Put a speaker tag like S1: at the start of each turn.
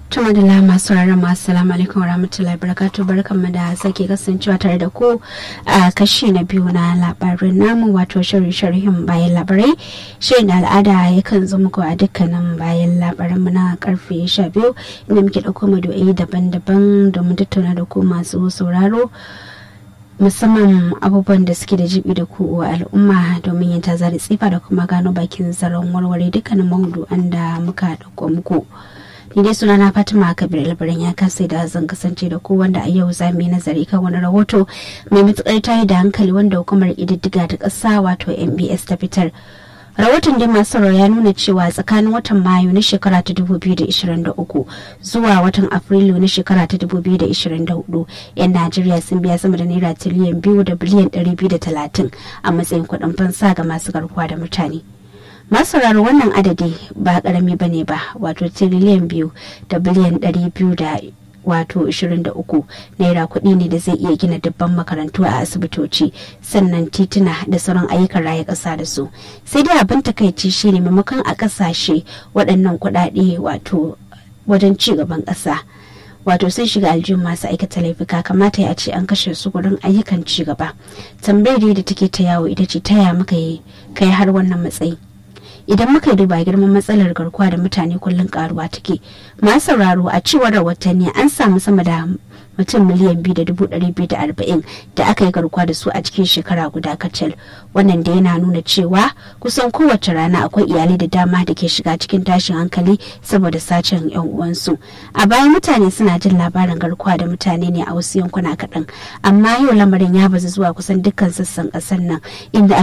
S1: Tuma da lama sauraron masu salamu alaikum warahmatullahi wabarakatuh barkanmu da sake kasancewa tare da ku a kashi na biyu na labarin namu wato shirin sharhin bayan labarai shirin da al'ada yakan zo muku a dukkanin bayan labaran mu na karfe sha biyu inda muke ɗauko mado'i daban-daban domin tattauna da ku masu sauraro musamman abubuwan da suke da jibi da ku wa al'umma domin yin tazari tsifa da kuma gano bakin zaren warware dukkanin mahudu'an da muka ɗauko muku. ni dai sunana fatima kabir albarin ya kasa da zan kasance da ku wanda a yau za mu yi nazari kan wani rahoto mai matukar tayi da hankali wanda hukumar ididdiga ta ƙasa wato mbs ta fitar rahoton dai masu ya nuna cewa tsakanin watan mayu na shekara ta 2023 zuwa watan afrilu na shekara ta 2024 'yan najeriya sun biya sama da naira tiliyan biyu da biliyan 230 a matsayin kuɗin fansa ga masu garkuwa da mutane masararo wannan adadi ba karami ba ne ba wato tiriliyan biyu da biliyan ɗari biyu da wato 23 naira kuɗi ne da zai iya gina dubban makarantu a asibitoci sannan tituna da sauran ayyukan raya ƙasa da su sai dai abin takaici shine maimakon a ƙasashe waɗannan kuɗaɗe wato wajen ci gaban ƙasa wato sun shiga aljihun masu aikata laifuka kamata ya ce an kashe su gurin ayyukan ci gaba tambayar da take ta yawo ita ce taya muka yi kai har wannan matsayi idan muka duba girman matsalar garkuwa da mutane kullum karuwa take masu sauraro a cewar rahotanni an samu sama da mutum miliyan biyu da dubu ɗari biyu da arba'in da aka yi garkuwa da su a cikin shekara guda kacal wannan da yana nuna cewa kusan kowace rana akwai iyalai da dama da ke shiga cikin tashin hankali saboda sacen yan uwansu a baya mutane suna jin labarin garkuwa da mutane ne a wasu yankuna kaɗan amma yau lamarin ya bazu zuwa kusan dukkan sassan ƙasar nan inda